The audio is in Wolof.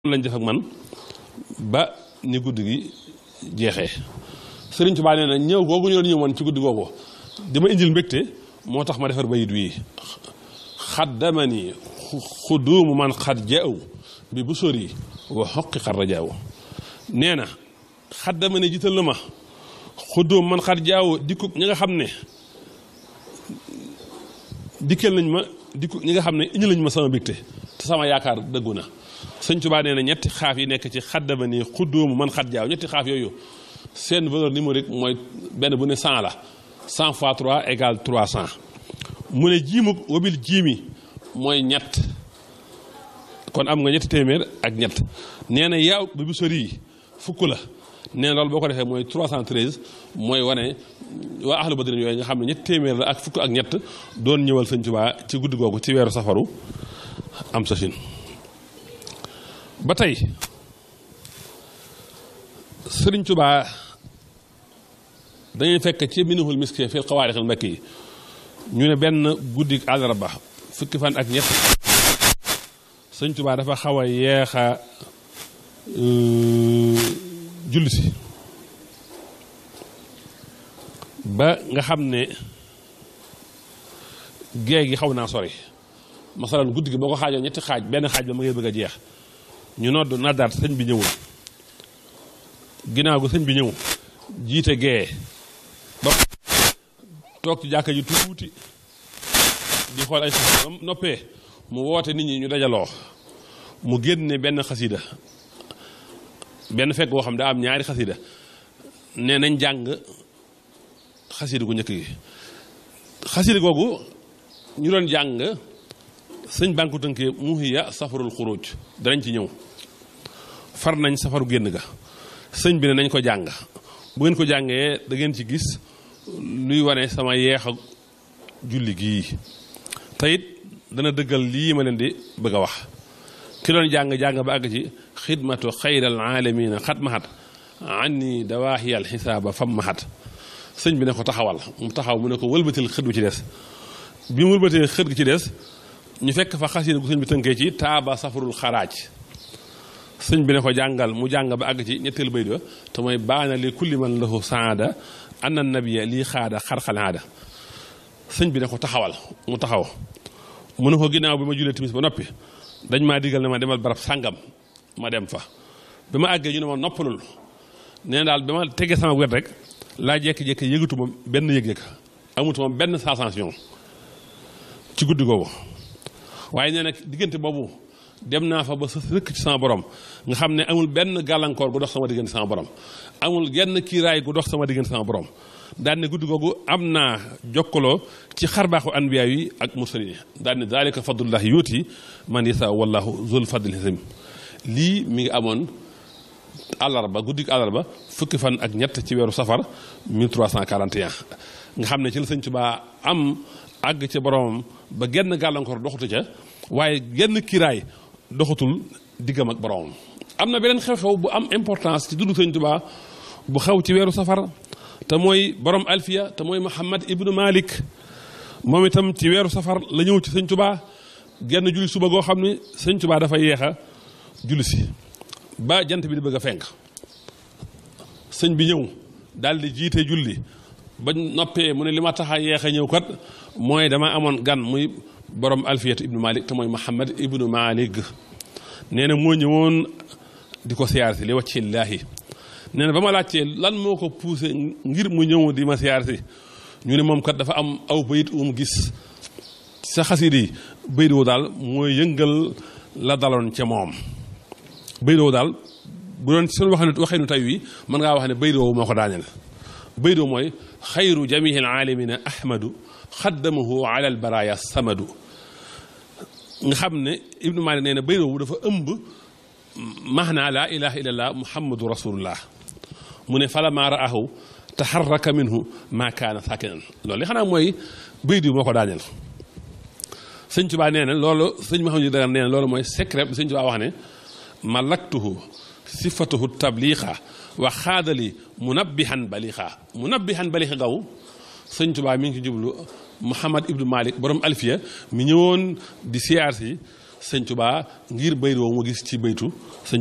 lañ def ak man ba ni guddi gi jeexee Sëriñ Tuubaa nee na ñëw googu ñu doon ñëw woon ci guddi googu dama indil mbégte moo tax ma defar bayit wii xaddamani xuduumu man xad jaaw bi bu sori wa xoqi xar rajaaw nee na xaddamani jiital na ma xuduum man xad jaaw dikku ñi nga xam ne dikkal nañ ma dikku ñi nga xam ne indi lañ ma sama mbégte te sama yaakaar dëggu na sëñ Tuubaa nee na ñetti xaaf yi nekk ci xaddamani xuduumu man xad jaaw ñetti xaaf yooyu seen valeur numérique mooy benn bu ne 100 la 100 fois 3 égale 300 mu ne jiimu wabil jiimi mooy ñett kon am nga ñetti téeméer ak ñett nee na yaaw bi bu sori yi fukk la nee na loolu boo ko defee mooy 313 mooy wane waa ahlu badrin yooyu nga xam ne ñetti téeméer la ak fukk ak ñett doon ñëwal sëñ Tuubaa ci guddi googu ci weeru safaru am sa sin ba tey sëriñ Tuubaa dañuy fekk ci minihul miski fil xawaarixil makki yi ñu ne benn guddi àllarba fukki fan ak ñett sëñ Tuubaa dafa xaw a yeex a julli si ba nga xam ne géej gi xaw naa sori masalan guddi gi boo ko xaajoo ñetti xaaj benn xaaj ba ma ngay bëgg a jeex ñu nodd naddaat sëñ bi ñëwul ginnaaw gu sëñ bi ñëw jiite gee ba toog ci jàkka ji tuuti di xool ay xasida noppee mu woote nit ñi ñu dajaloo mu génne benn xasida benn fekk boo xam daa am ñaari xasida ne nañ jàng xasida gu njëkk gi xasida googu ñu doon jàng sëñ bànku tënkee muhiya safarul xuruj danañ ci ñëw far nañ safaru génn ga sëñ bi ne nañ ko jàng bu ngeen ko jàngee da ngeen ci gis luy wane sama yeex a julli gii te it dana dëggal lii ma leen di bëgg a wax ki doon jàng jàng ba àgg ci xidmatu xayral aalamiina xat maxat anni dawaaxiyal xisaaba fam maxat sëñ bi ne ko taxawal mu taxaw mu ne ko wëlbatil xët gu ci des bi mu wëlbatee xët gi ci des ñu fekk fa xasida gu sëñ bi tënkee ci taaba safarul xaraaj sëñ bi ne ko jàngal mu jàng ba àgg ci ñetteel bayt ba te mooy baana li kulli man lahu saada anna nabiya lii xaada xarxalaada sëñ bi ne ko taxawal mu taxaw mu ne ko ginnaaw bi ma julee timis ba noppi dañ maa digal ne ma demal barab sàngam ma dem fa bi ma àggee ñu ne ma noppalul nee daal bi ma tegee sama wet rek laa jékki-jékki yëgatuma benn yëg-yëg amutuma benn sensation ci guddi googu waaye nee nag diggante boobu dem naa fa ba sa rëkk ci sama borom nga xam ne amul benn gàllankoor gu dox sama diggante sama borom amul genn kiiraay gu dox sama diggante sama borom daan ne guddi googu am naa jokkaloo ci xarbaaxu anbiya yi ak mursalin yi daan ne daalika fadlullahi yuuti man yasa wallahu zul fadlil azim lii mi ngi amoon àllarba guddi àllarba fukki fan ak ñett ci weeru safar 1341 nga xam ne ci la sëñ Tuubaa am àgg ca boromam ba genn gàllankoor doxatu ca waaye genn kiiraay doxatul diggam ak boromam am na beneen xew-xew bu am importance ci dundu sëñ Tuubaa bu xew ci weeru safar te mooy borom alfiya te mooy Muhammad ibnu Malik moom itam ci weeru safar la ñëw ci sëñ Tuubaa genn julli suba goo xam ne sëñ Tuubaa dafa yeex a julli si ba jant bi di bëgg a fenk sëñ bi ñëw daal di jiite julli ba noppee mu ne li ma tax a yeex a ñëw kat mooy dama amoon gan muy borom alfiyatu ibnu malik te mooy muhammad ibnu malik nee na moo ñëwoon di ko siyaar si li wàccillaahi nee na ba ma laajtee lan moo ko poussé ngir mu ñëw di ma siyaar si ñu ne moom kat dafa am aw bayit um gis sa xasiid yi bayit woo daal mooy yëngal la daloon ca moom bayit woo daal bu doon suñu wax ne waxee nu tay wi mën ngaa wax ne bayit woowu moo ko daaneel bayit woo mooy xayru jamihi alaalamina ahmadu xaddamahu ala albaraya samadu nga xam ne ibnu malik nee na bayit woowu dafa ëmb maanaa laa ilaha illallah muhammadu rasulullah mu ne fala maa raahu taxarraka minhu maa kaana saakinan loolu li xanaa mooy bayit wi moo ko daaneel sëñ Tuubaa nee na loolu sëñ Mahamadu Dagan nee na loolu mooy secret bi sëñ Tuubaa wax ne malaktuhu sifatuhu tabliqa wa xaadali munabbihan baliqa munabbihan baliqa gaw sëñ Tuubaa mi ngi ci jublu Muhammad ibnu Malik borom alfiya mi ñëwoon di siyaar si sëñ Tuubaa ngir bayt woowu ma gis ci baytu sëñ